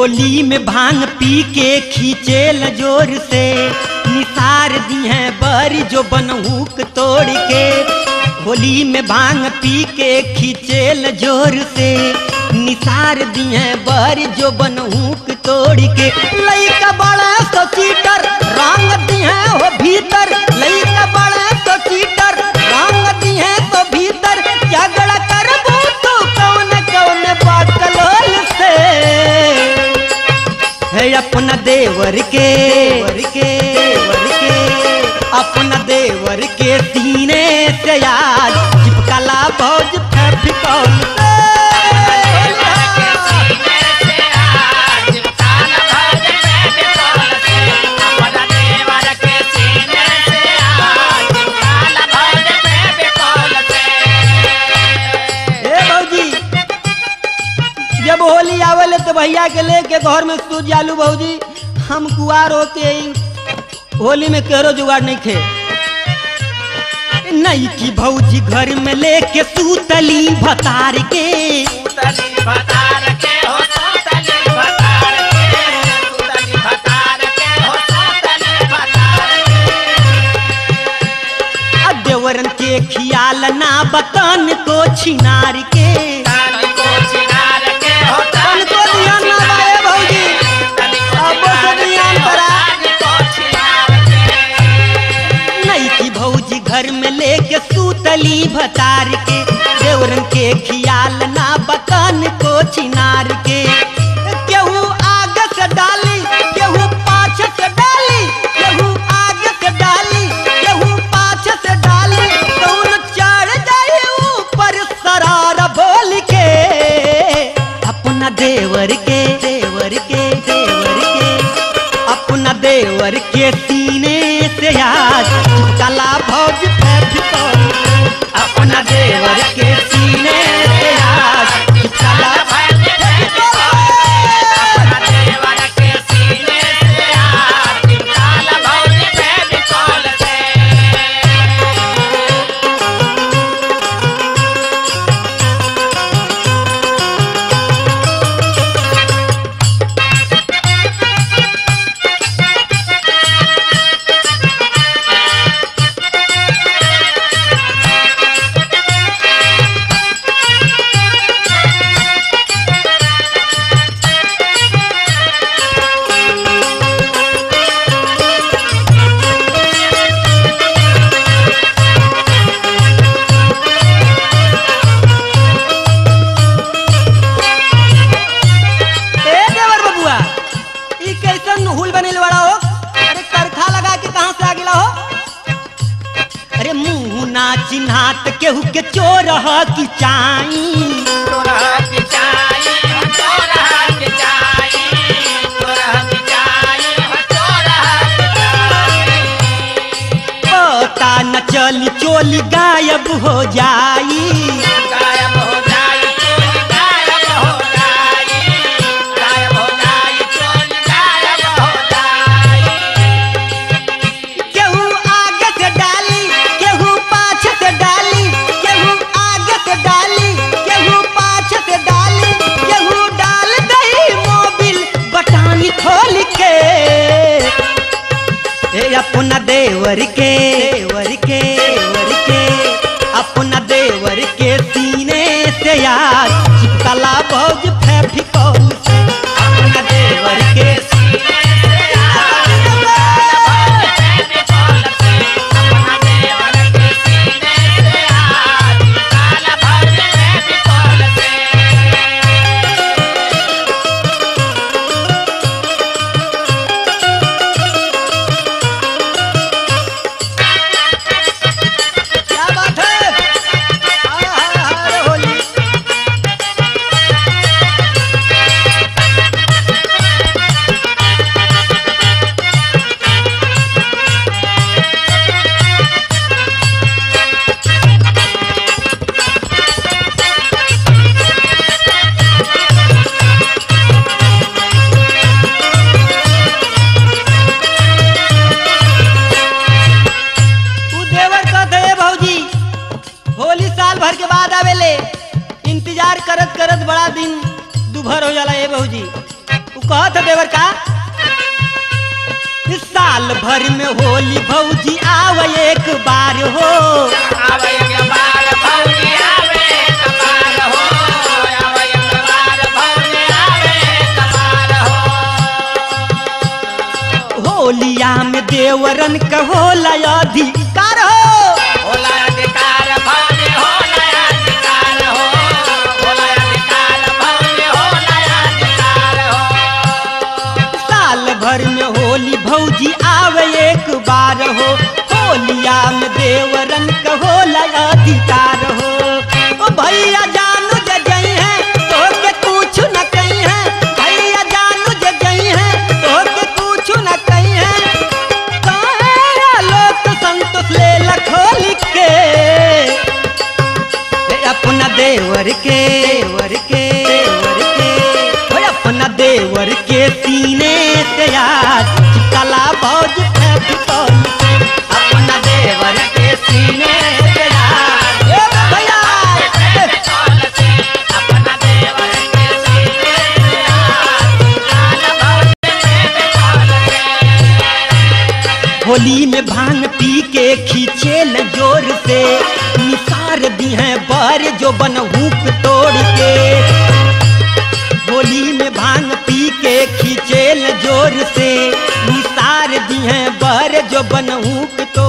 होली में भांग पी के खींचे जोर से निसार दी है बरी जो बनहूक तोड़ के होली में भांग पी के खींचे जोर से निसार दी है बरी जो बनहूक तोड़ के लइका बड़ा तो चीटर रंग दी है हो भीतर लइका बड़ा तो चीटर रंग दी है तो भीतर झगड़ा करबू तो कौन कौन बाकलोल से है अपना देवर के देवर के देवर के अपना देवर के सीने से याद चिपकला भौज फेविकॉल से ए भौजी जब होली आवेले तो भैया के लेके घर में सूझ जालू भौजी हम कुआर होते ही होली में केरो जुगाड़ नहीं थे नहीं की भौजी घर में लेके सूतली भतार के आ देवरन के खियाल ना बतन को छिनार के तन को ध्यान ना बाए भौजी अब से ध्यान पड़ा नहीं की भौजी घर में लेके सूतली भतार के देवरन के खियाल ना बतन को छिनार के केहू आगे से डाली केहू पाछे से डाली केहू आगे से डाली केहू पाछे से डाली कौन चढ़ जाए ऊपर सरारा बोल के अपना देवर के देवर के देवर के अपना देवर के सीने से याद कला भौज फेविकॉल अपना देवर के सीने से याद कला ए देवर बबुआ ई कैसन हुल बनेल बड़ा हो अरे करखा लगा के कहां से आ गेला हो अरे मुंह ना चिन्हात केहू के चोर ह की चाई पता न चली चोली गायब हो जाई केहू आगे से डाली केहू पाछे से डाली केहू आगे से डाली केहू पाछे से डाली केहू डाल दही मोबिल बटानी खोल के ए अपना देवर के देवर के देवर के अपना देवर के सीने से याद चिपकला भौज फेविकॉल से अपना देवर के सीने से याद कहत देवर का साल भर में होली भौजी आव एक बार हो आवे एक बार भौजी आवे एक बार हो आवे एक बार भौजी आवे एक बार हो होलिया में देवरन का होला अधिकार हो होला अधिकार भौजी होला अधिकार हो होला अधिकार भौजी होला अधिकार हो साल भर में होली भौजी आवे एक बार हो होलिया में देवरन का होला अधिकार हो ओ भैया जानू जे गई है तो के कुछ न कही है भैया जानू जे गई है तो के कुछ न कही है काहे लोक संतोष ले लखोली के हे अपना देवर के देवर के देवर के हे अपना देवर के सीने से आज चिकला भौज फेविकॉल से अपना देवर के सीने से आज ए भैया ए, कौन से अपना देवर के सीने से आज लाल भौजी फेविकॉल से होली में भांग पी के खींचे ल जोर से निसार दी है बर जो बनहूक तोड़ के होली में भांग पी के खींचे ल जोर से निसार दी है बर जो बनहूक तोड़